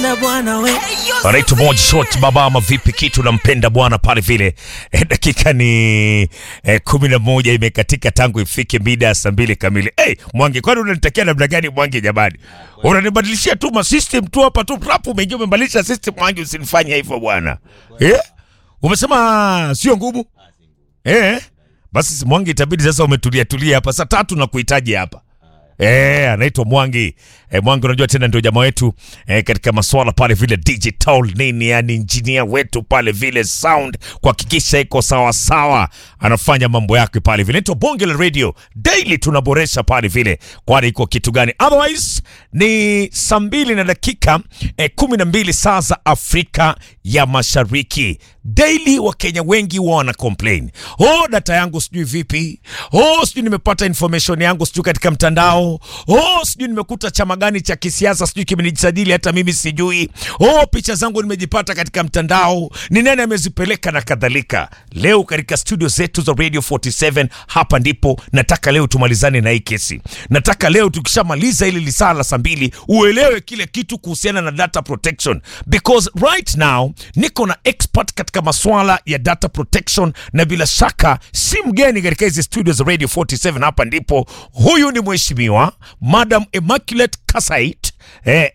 nampenda bwana we anaitwa Moja Short baba ama vipi kitu nampenda bwana pale vile eh, dakika ni eh, kumi na moja imekatika tangu ifike mida ya saa mbili kamili hey, Mwangi kwani unanitakia namna gani Mwangi jamani unanibadilishia tu ma system tu hapa tu rap umeingia umebadilisha system Mwangi usinifanye hivyo bwana eh? umesema sio ngumu eh? basi Mwangi itabidi sasa umetulia tulia hapa saa tatu na kuhitaji hapa Eh, anaitwa Mwangi. Eh, Mwangi unajua tena ndio jamaa wetu eh, katika masuala pale vile digital nini, yani engineer wetu pale vile sound kuhakikisha iko sawa sawa, anafanya mambo yake pale vile. Inaitwa Bonge la Radio daily, tunaboresha pale vile, kwani iko kitu gani? Otherwise ni saa mbili na dakika eh, kumi na mbili saa za Afrika ya Mashariki. Daily Wakenya wengi huwa wana complain, oh, data yangu sijui vipi, oh, sijui nimepata information yangu sijui katika mtandao, oh, sijui nimekuta chama gani cha kisiasa sijui kimenijisajili hata mimi sijui, oh, picha zangu nimejipata katika mtandao, ni nani amezipeleka na kadhalika. Leo katika studio zetu za Radio 47 hapa ndipo nataka leo tumalizane na hii kesi. Nataka leo tukishamaliza hili lisaa la saa mbili uelewe kile kitu kuhusiana na data protection because right now niko na expert katika maswala ya data protection na bila shaka si mgeni katika hizi studio za Radio 47 hapa ndipo. Huyu ni mheshimiwa Madam Immaculate Kasait eh,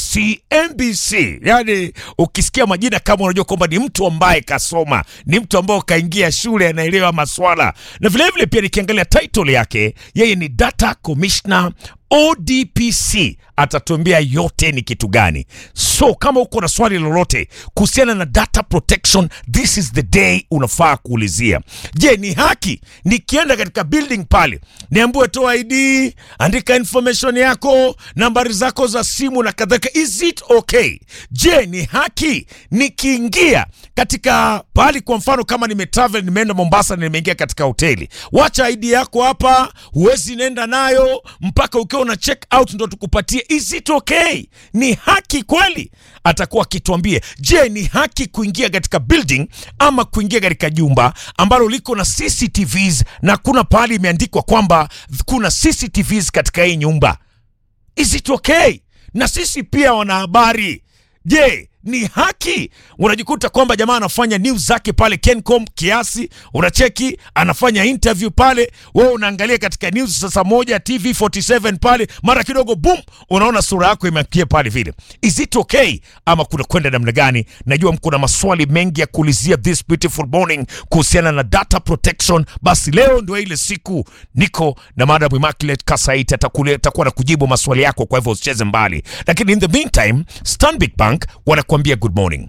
SCMBC. Yani ukisikia majina kama unajua kwamba ni mtu ambaye kasoma, ni mtu ambaye kaingia shule, anaelewa maswala, na vilevile pia nikiangalia title yake, yeye ni Data Commissioner ODPC atatuambia yote ni kitu gani. So kama uko na swali lolote kuhusiana na data protection, this is the day unafaa kuulizia. Je, ni haki nikienda katika building pale niambiwe toa ID, andika information yako, nambari zako za simu na kadhalika, is it okay? Je, ni haki nikiingia katika pahali, kwa mfano kama nimetravel, nimeenda Mombasa na nimeingia katika hoteli, wacha ID yako hapa, huwezi nenda nayo mpaka ukiwa una check out ndo tukupatie. Is it okay? Ni haki kweli? Atakuwa akituambia. Je, ni haki kuingia katika building ama kuingia katika jumba ambalo liko na CCTVs na kuna pahali imeandikwa kwamba kuna CCTVs katika hii nyumba? Is it okay? Na sisi pia wanahabari, je ni haki? Unajikuta kwamba jamaa anafanya news zake pale Kencom kiasi, unacheki anafanya interview pale, wewe unaangalia katika news sasa moja TV 47 pale, mara kidogo boom, unaona sura yako imekia pale vile. Is it okay ama kuna kwenda namna gani? Najua mko na maswali mengi ya kuulizia this beautiful morning kuhusiana na data protection. Basi leo ndio ile siku, niko na Madam Immaculate Kasait atakuwa na kujibu maswali yako, kwa hivyo usicheze mbali. Lakini in the meantime, Stanbic Bank wanakuambia good morning,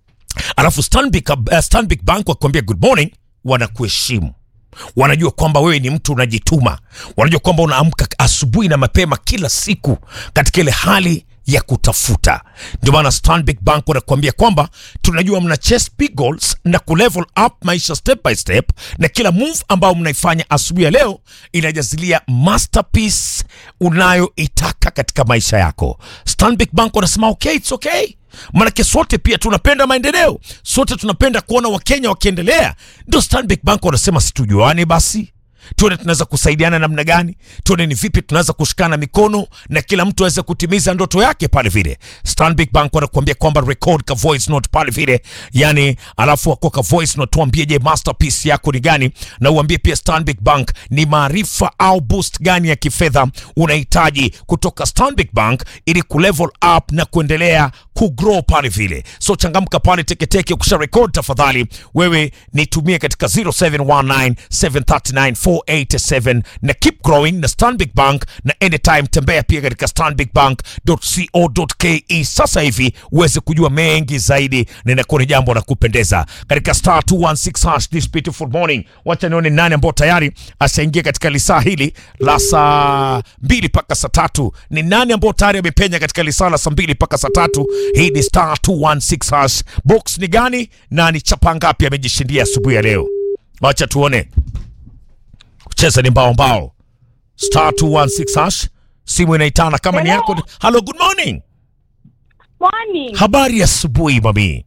alafu Stanbic, uh, Stanbic Bank wakuambia good morning, wanakuheshimu wanajua kwamba wewe ni mtu unajituma, wanajua kwamba unaamka asubuhi na mapema kila siku katika ile hali ya kutafuta. Ndio maana Stanbic Bank wanakuambia kwamba tunajua mna chase big goals na kulevel up maisha step by step, na kila move ambayo mnaifanya asubuhi ya leo inajazilia masterpiece unayoitaka katika maisha yako. Stanbic Bank wanasema okay, it's okay Manake sote pia tunapenda maendeleo, sote tunapenda kuona Wakenya wakiendelea. Ndio Stanbic Bank wanasema situjuane basi tuone tunaweza kusaidiana namna gani, tuone ni vipi tunaweza kushikana mikono na kila mtu aweze kutimiza ndoto yake pale vile. Stanbic Bank wanakuambia kwamba record ka voice note pale vile, yani alafu wako ka voice note, tuambie je, masterpiece yako ni gani, na uambie pia Stanbic Bank ni maarifa au boost gani ya kifedha unahitaji kutoka Stanbic Bank ili kulevel up na kuendelea kugrow pale vile. So changamka pale teketeke, ukisha record tafadhali wewe nitumie katika 0719 739 487 na keep growing na Stanbic Bank, na anytime tembea pia katika stanbicbank.co.ke sasa hivi uweze kujua mengi zaidi, na inakuwa ni jambo la kupendeza katika star 216 hash this beautiful morning. Wacha nione nani ambao tayari ashaingia katika lisaa hili la saa mbili mpaka saa tatu. Ni nani ambao tayari amepenya katika lisaa la saa mbili mpaka saa tatu? Hii ni star 216 hash. Box ni gani na ni chapa ngapi amejishindia asubuhi ya leo? Wacha tuone kucheza ni mbao mbao, star 216 hash. Simu inaitana kama ni yako. Hello, good morning. Morning. Habari ya asubuhi mami.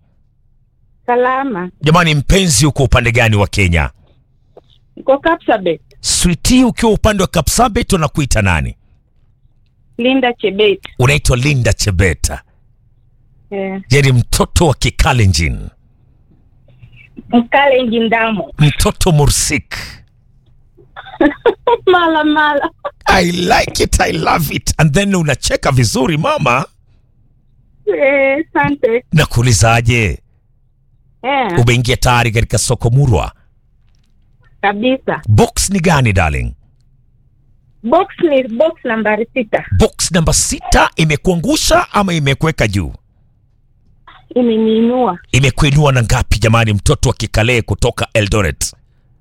Salama. Jamani, mpenzi, uko upande gani wa Kenya? Niko Kapsabet. Switi, ukiwa upande wa Kapsabet unakuita nani? Linda Chebet. Unaitwa Linda Chebeta. Eh, yani mtoto wa Kikalenjin, Mkalenji Ndamo. mtoto Mursik. Mala mala. I like it, I love it. And then unacheka vizuri mama. Eh, sante. Nakuulizaje, Eh, umeingia tayari katika soko murwa? kabisa. Box ni gani darling? Box ni box nambari sita. Box namba sita imekuangusha ama imekuweka juu? Imeniinua Imekuinua na ngapi jamani, mtoto wa Kikalee kutoka Eldoret?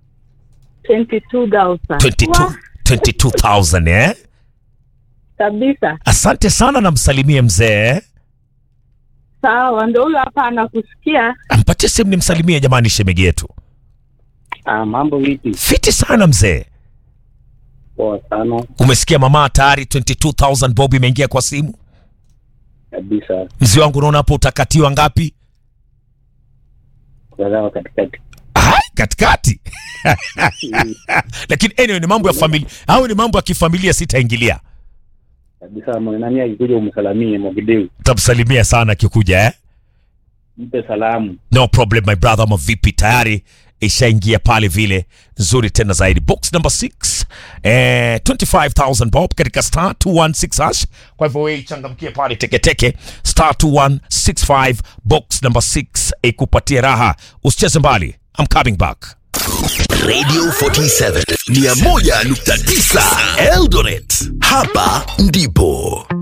22,000. 22 Wah, 22,000 eh? Kabisa. Asante sana, namsalimie mzee. Sawa, ndio huyo hapa anakusikia. Ampatie simu nimsalimie jamani, shemegi yetu. Ah, mambo vipi? Fiti sana mzee. Poa sana Umesikia mama, tayari 22000 bob imeingia kwa simu. kabisa, Mzee wangu, unaona hapo utakatiwa ngapi? kuzaa katikati. Hai, katikati. Lakini anyway, ni mambo ya familia au ni mambo ya kifamilia, sitaingilia. kabisa. Nani akikuja umsalamie Mogideu, Tamsalimia sana akikuja eh? mpe salamu. No problem my brother, ama vipi? Tayari ishaingia pale vile nzuri tena zaidi. Box number 6 eh, 25000 bob katika star 216 hash. Kwa hivyo wewe changamkie pale teketeke star 2165 box number 6 ikupatie raha, usicheze mbali. I'm coming back. Radio 47 101.9 Eldoret. Hapa ndipo